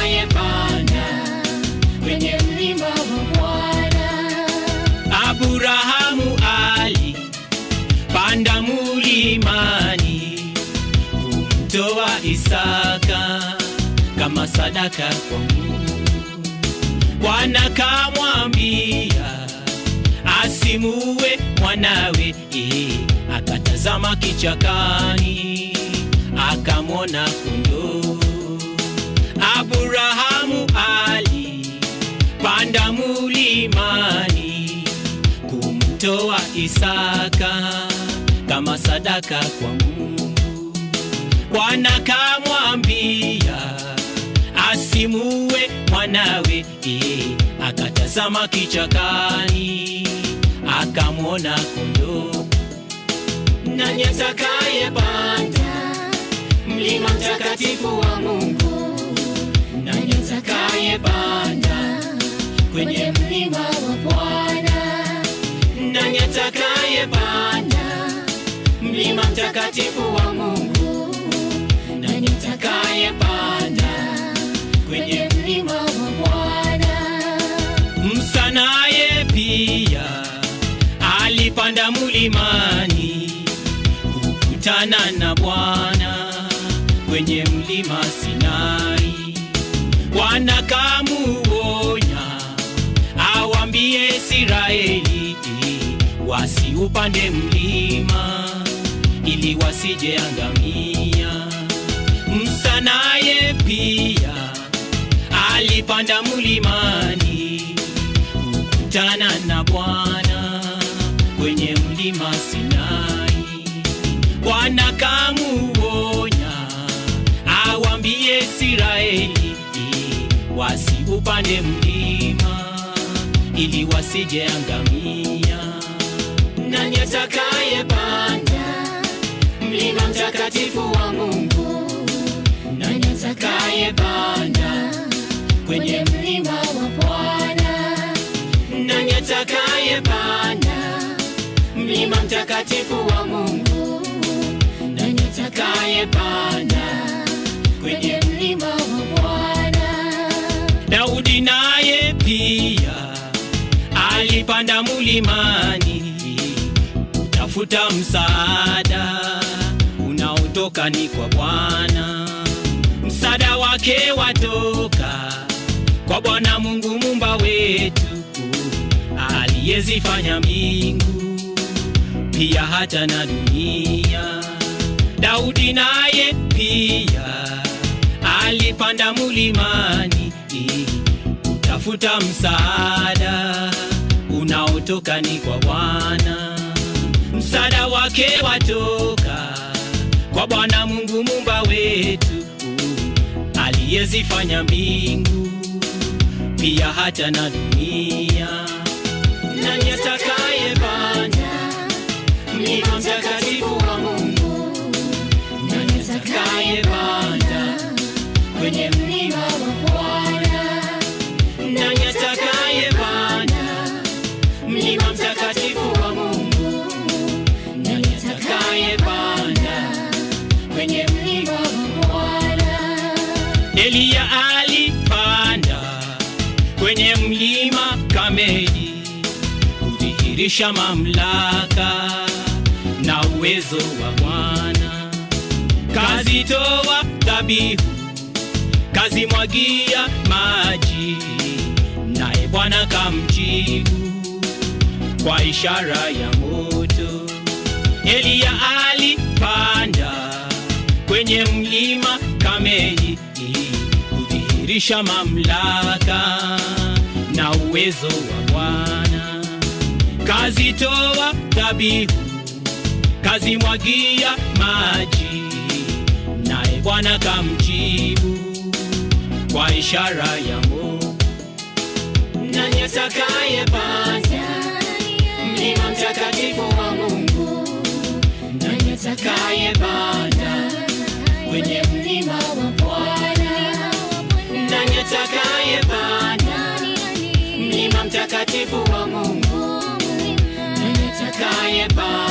atakayepanda kwenye mlima wa Bwana. Aburahamu ali panda mulimani kumtoa Isaka kama sadaka kwa Mungu. Bwana kamwambia asimuwe mwanawe, eh, akatazama kichakani akamwona kondoo. Aburahamu ali panda mulimani kumtoa Isaka kama sadaka kwa Mungu. Bwana kamwambia asimuwe mwanawe, eh, akatazama kichakani akamwona kondoo. Nani atakayepanda mlima mtakatifu wa Mungu? Nani atakayepanda kwenye mlima wa Bwana? Nani atakayepanda mlima mtakatifu wa Mungu? Nani atakayepanda kwenye mlima wa Bwana? Musa naye pia alipanda mulimani kukutana na Bwana kwenye mlima Sinai. Bwana kamuonya awambie Israeli wasiupande mlima ili wasije angamia. Musa naye pia alipanda mulimani kukutana na Bwana kwenye mlima Sinai. Bwana kamuonya awambie Israeli wasiupande mlima ili wasije angamia. Nani atakayepanda mlima mtakatifu wa Mungu? Nani atakayepanda kwenye mlima wa Bwana? Nani atakayepanda mlima mtakatifu wa Mungu? Nani atakayepanda kwenye mlima wa Bwana? Daudi naye pia alipanda mulimani kutafuta msaada unaotoka ni kwa Bwana. Msaada wake watoka kwa Bwana Mungu mumba wetu aliyezifanya mbingu pia hata na dunia. Daudi naye pia alipanda mulimani kutafuta msaada unaotoka ni kwa Bwana. Msaada wake watoka kwa Bwana Mungu mumba wetu aliyezifanya mbingu pia hata na dunia. Nani atakayepanda mlima mtakatifu wa Mungu? Nani atakayepanda kwenye mlima wa Bwana? Nani atakayepanda mlima mtakatifu wa Mungu? Nani atakayepanda kwenye mlima wa Bwana? Eliya alipanda kwenye mlima Kameli kudhihirisha mamlaka na uwezo wa Bwana. Kazitoa dhabihu, kazimwagia maji, naye Bwana kamjibu kwa ishara ya moto. Eliya alipanda kwenye mlima Kameli kudhihirisha mamlaka na uwezo wa Bwana. Kazitoa dhabihu, kazimwagia maji, naye Bwana kamjibu kwa ishara ya moto. Nani atakayepanda mlima mtakatifu wa Mungu? Nani atakayepanda kwenye mlima wa Bwana? Nani atakayepanda mlima mtakatifu wa Mungu? Nani atakayepanda